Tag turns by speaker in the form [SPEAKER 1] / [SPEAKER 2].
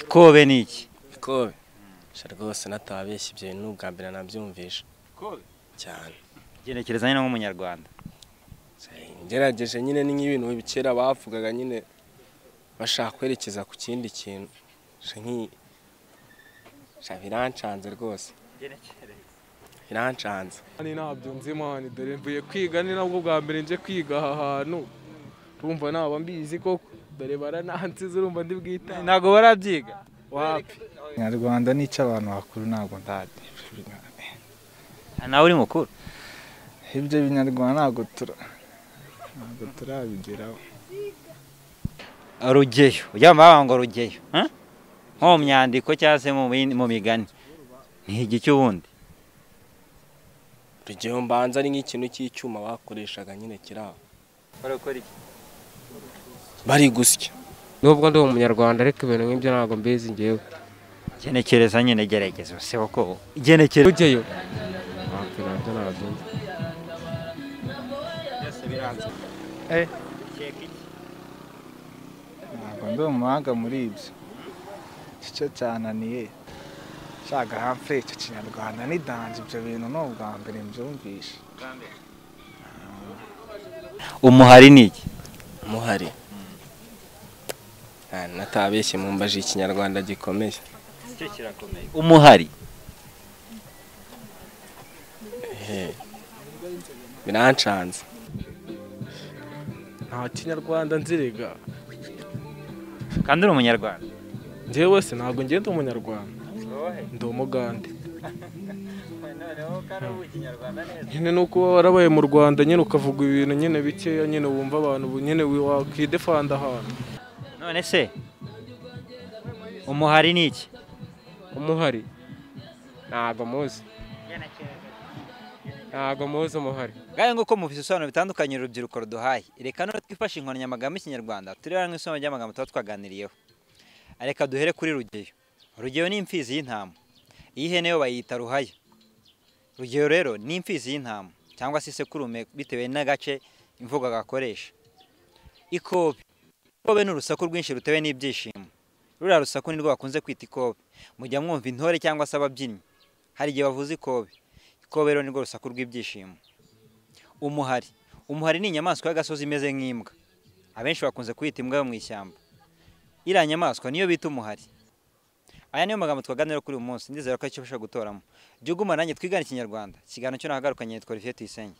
[SPEAKER 1] kobe ni iki
[SPEAKER 2] kobe rwose natabeshye ibyo bintu ni ubwa mbere nabyumvisha cyane
[SPEAKER 1] ugenekerezanya n'umunyarwanda
[SPEAKER 2] ngerageje nyine ni nk'ibintu bikera bavugaga nyine bashaka kwerekeza ku kindi kintu birancanze rwose birancanze
[SPEAKER 3] ni ntabyo nzimana dore mvuye kwiga ni nabwo bwa mbere nje kwiga aha hantu urumva naba mbizi koko dore baranansize urumva ndi bwita
[SPEAKER 1] ntabwo barabyiga
[SPEAKER 3] wapi
[SPEAKER 4] nyarwanda nicyo abantu bakuru ntabwo ndazi
[SPEAKER 1] nawe uri mukuru
[SPEAKER 4] ibyo binyarwanda ntabwo tura ntabwo turabigeraho
[SPEAKER 1] rugeyo ujya bambara ngo rugeyo eh? nko mu myandiko cyangwa se mu bindi- mu migani ni igiki ubundi
[SPEAKER 2] urugero mbanza ari nk'ikintu cy'icyuma bakoreshaga nyine kiri aho bari gusya
[SPEAKER 5] nubwo ndi umunyarwanda ariko ibintu nk'ibyo ntabwo mbizi ngewe
[SPEAKER 1] genekereza nyine gerageza usebe ko ugenekereza
[SPEAKER 5] rugeyo ntabwo nabyo ntabyo nzi
[SPEAKER 4] ntabwo ndi umuhanga muri ibyo cyo cyananiye nshaka hafi icyo kinyarwanda n'idanze ibyo bintu ni ubwa mbere mbyumvisha
[SPEAKER 1] umuhari ni iki
[SPEAKER 2] muhari Ah, natabeshye mumbaje ikinyarwanda gikomeye
[SPEAKER 1] umuhari
[SPEAKER 2] Eh, birancanze
[SPEAKER 3] nta kinyarwanda nzirega
[SPEAKER 1] kandi uri umunyarwanda
[SPEAKER 3] njyewe wese ntabwo ngenda umunyarwanda ndi umugande nyine ni uko uba warabaye mu rwanda nyine ukavuga ibintu nyine bikeya nyine wumva abantu bu- nyine wakidefanda ahantu
[SPEAKER 1] none se umuhari ni iki
[SPEAKER 5] umuhari ntabwo muzi ntabwo muzi umuhari
[SPEAKER 1] ngahe nguko mu bisobanuro bitandukanye urubyiruko ruduhaye reka none twifashe inkoranyamagambo y'ikinyarwanda turebera nk'isomo ry'amagambo tuba twaganiriyeho reka duhere kuri rugeyo rugeyo ni imfizi y'intama iy'ihene yo bayita ruhaya rugeyo rero ni imfizi y'intama cyangwa se isekurume bitewe n'agace imvugo gakoresha ikobe ikobe ni urusaku rwinshi rutewe n'ibyishimo ruriya rusaku nirwo bakunze kwita ikobe mujya mwumva intore cyangwa se ababyinnyi hari igihe bavuze ikobe ikobe rero nirwo rusaku rw'ibyishimo umuhari umuhari ni inyamaswa y'agasozi imeze nk'imbwa abenshi bakunze kuyita imbwa yo mu ishyamba iriya nyamaswa niyo bita umuhari aya niyo magambo twaganira kuri uyu munsi ndizera ko icyo gutoramo jya uguma nanjye twigane ikinyarwanda ikiganiro cyo nahagarukanye yitwa olivier tuyisenge